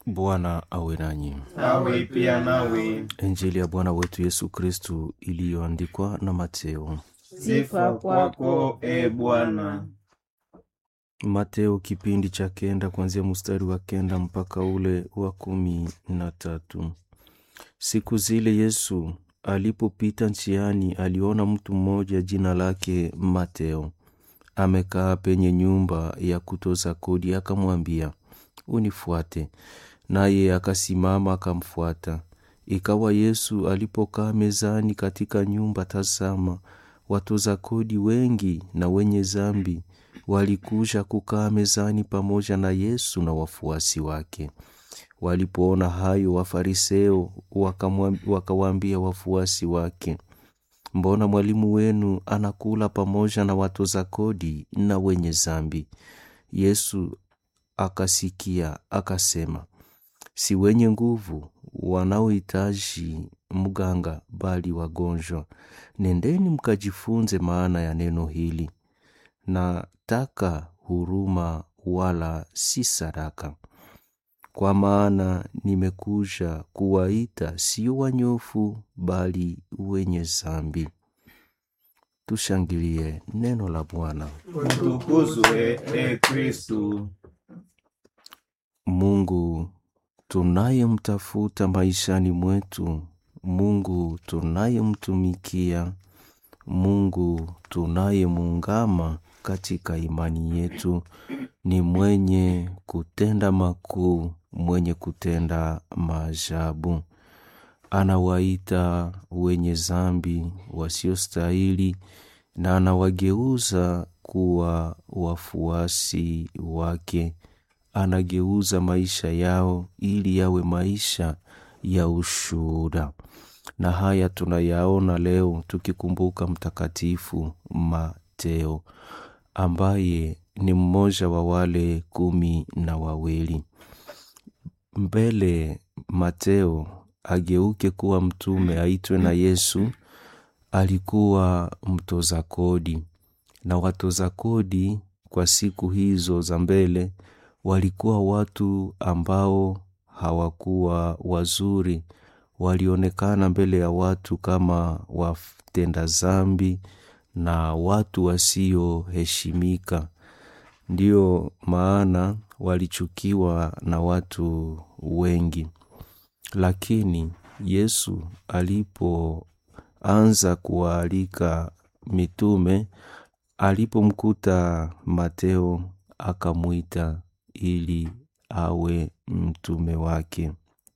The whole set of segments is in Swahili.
Bwana awe nanyi. awe pia nawe. Injili ya Bwana wetu Yesu Kristu iliyoandikwa na Mateo. Sifa kwako e Bwana. Mateo kipindi cha kenda kuanzia mstari wa kenda mpaka ule wa kumi na tatu. Siku zile Yesu alipopita njiani, aliona mtu mmoja jina lake Mateo amekaa penye nyumba ya kutoza kodi, akamwambia, unifuate. Naye akasimama akamfuata. Ikawa Yesu alipokaa mezani katika nyumba, tazama, watoza kodi wengi na wenye zambi walikuja kukaa mezani pamoja na Yesu na wafuasi wake. Walipoona hayo, Wafariseo wakawaambia wafuasi wake, mbona mwalimu wenu anakula pamoja na watoza kodi na wenye zambi? Yesu akasikia akasema, si wenye nguvu wanaohitaji mganga, bali wagonjwa. Nendeni mkajifunze maana ya neno hili, nataka huruma wala si sadaka. Kwa maana nimekuja kuwaita sio wanyofu, bali wenye zambi. Tushangilie neno la Bwana. Utukuzwe e Kristu. Mungu tunayemtafuta maishani mwetu, Mungu tunayemtumikia, Mungu tunayemuungama katika imani yetu, ni mwenye kutenda makuu, mwenye kutenda maajabu. Anawaita wenye zambi wasiostahili na anawageuza kuwa wafuasi wake. Anageuza maisha yao ili yawe maisha ya ushuhuda, na haya tunayaona leo tukikumbuka Mtakatifu Mateo ambaye ni mmoja wa wale kumi na wawili. Mbele Mateo ageuke kuwa mtume aitwe na Yesu, alikuwa mtoza kodi, na watoza kodi kwa siku hizo za mbele walikuwa watu ambao hawakuwa wazuri, walionekana mbele ya watu kama watenda zambi na watu wasioheshimika. Ndiyo maana walichukiwa na watu wengi. Lakini Yesu alipoanza kuwaalika mitume, alipomkuta Mateo akamwita ili awe mtume wake.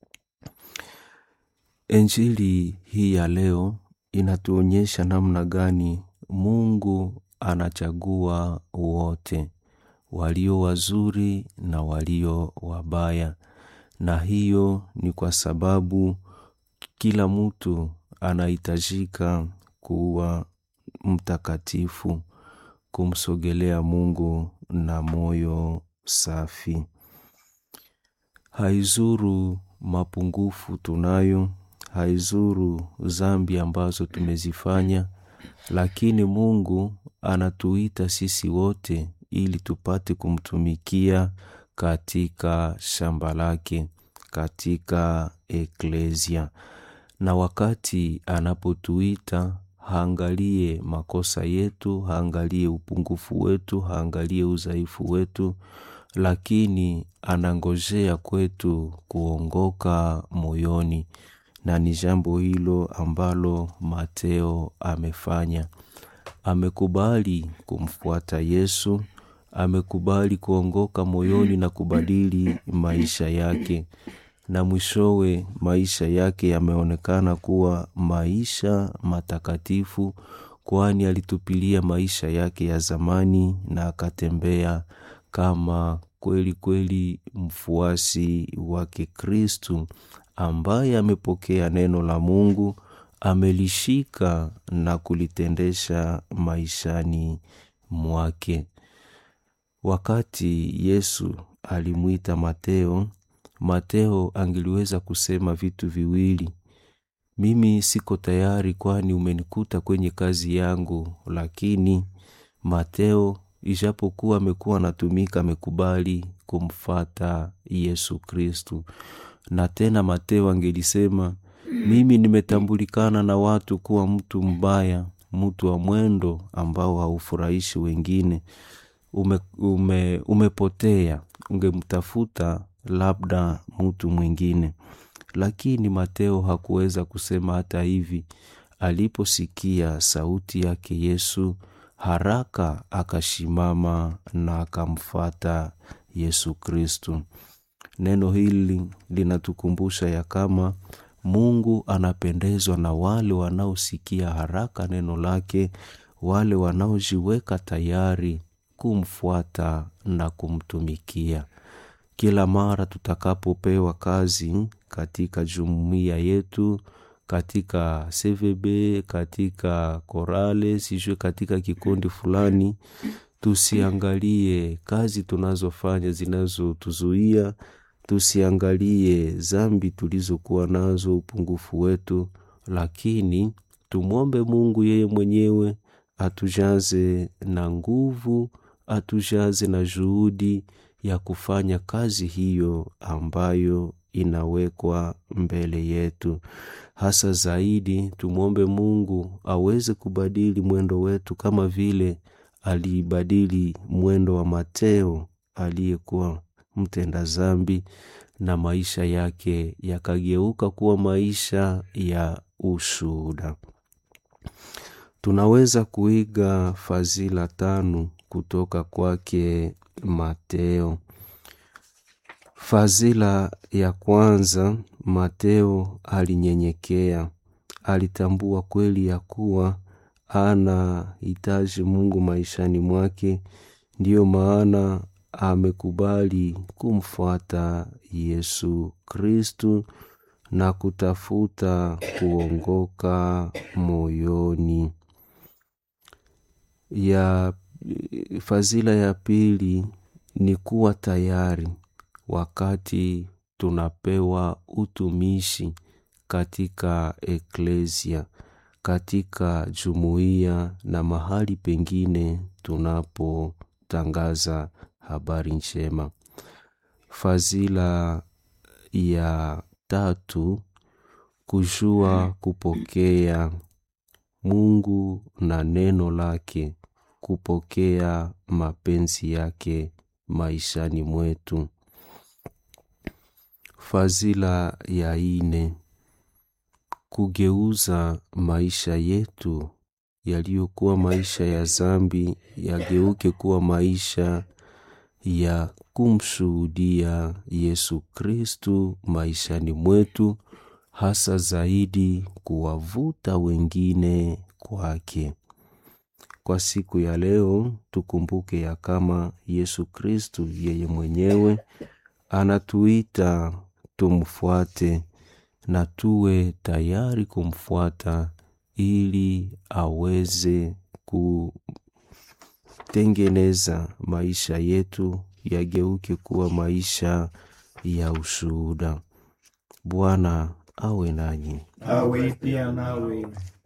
Injili hii ya leo inatuonyesha namna gani Mungu anachagua wote, walio wazuri na walio wabaya, na hiyo ni kwa sababu kila mtu anahitajika kuwa mtakatifu, kumsogelea Mungu na moyo safi. Haizuru mapungufu tunayo, haizuru zambi ambazo tumezifanya, lakini Mungu anatuita sisi wote ili tupate kumtumikia katika shamba lake, katika eklesia. Na wakati anapotuita haangalie makosa yetu, haangalie upungufu wetu, haangalie udhaifu wetu, lakini anangojea kwetu kuongoka moyoni, na ni jambo hilo ambalo Mateo amefanya. Amekubali kumfuata Yesu, amekubali kuongoka moyoni na kubadili maisha yake, na mwishowe maisha yake yameonekana kuwa maisha matakatifu, kwani alitupilia maisha yake ya zamani na akatembea kama kweli kweli mfuasi wake Kristu ambaye amepokea neno la Mungu, amelishika na kulitendesha maishani mwake. Wakati Yesu alimwita Mateo, Mateo angeliweza kusema vitu viwili: mimi siko tayari, kwani umenikuta kwenye kazi yangu. Lakini Mateo ijapokuwa amekuwa anatumika, amekubali kumfata Yesu Kristu. Na tena Mateo angelisema mimi nimetambulikana na watu kuwa mtu mbaya, mtu wa mwendo ambao haufurahishi wengine. Ume, ume, umepotea, ungemtafuta labda mtu mwingine. Lakini Mateo hakuweza kusema hata hivi. Aliposikia sauti yake Yesu, haraka akashimama na akamfata Yesu Kristu. Neno hili linatukumbusha ya kama Mungu anapendezwa na wale wanaosikia haraka neno lake, wale wanaojiweka tayari kumfuata na kumtumikia. Kila mara tutakapopewa kazi katika jumuiya yetu, katika CVB, katika korale, sijue katika kikundi fulani, tusiangalie kazi tunazofanya zinazotuzuia, tusiangalie zambi tulizokuwa nazo, upungufu wetu, lakini tumwombe Mungu yeye mwenyewe atujaze na nguvu, atujaze na juhudi ya kufanya kazi hiyo ambayo inawekwa mbele yetu. Hasa zaidi tumwombe Mungu aweze kubadili mwendo wetu kama vile aliibadili mwendo wa Mateo aliyekuwa mtenda zambi na maisha yake yakageuka kuwa maisha ya ushuhuda. Tunaweza kuiga fadhila tano kutoka kwake Mateo. Fadhila ya kwanza, Mateo alinyenyekea, alitambua kweli ya kuwa ana hitaji Mungu maishani mwake, ndiyo maana amekubali kumfuata Yesu Kristu na kutafuta kuongoka moyoni. Ya fadhila ya pili ni kuwa tayari wakati tunapewa utumishi katika eklesia, katika jumuiya na mahali pengine tunapotangaza habari njema. Fadhila ya tatu, kujua kupokea Mungu na neno lake, kupokea mapenzi yake maishani mwetu. Fadhila ya ine, kugeuza maisha yetu yaliyokuwa maisha ya zambi yageuke kuwa maisha ya kumshuhudia Yesu Kristu maishani mwetu, hasa zaidi kuwavuta wengine kwake. Kwa siku ya leo tukumbuke ya kama Yesu Kristu yeye mwenyewe anatuita tumfuate na tuwe tayari kumfuata ili aweze kutengeneza maisha yetu yageuke kuwa maisha ya ushuhuda. Bwana awe nanyi. awe pia nawe.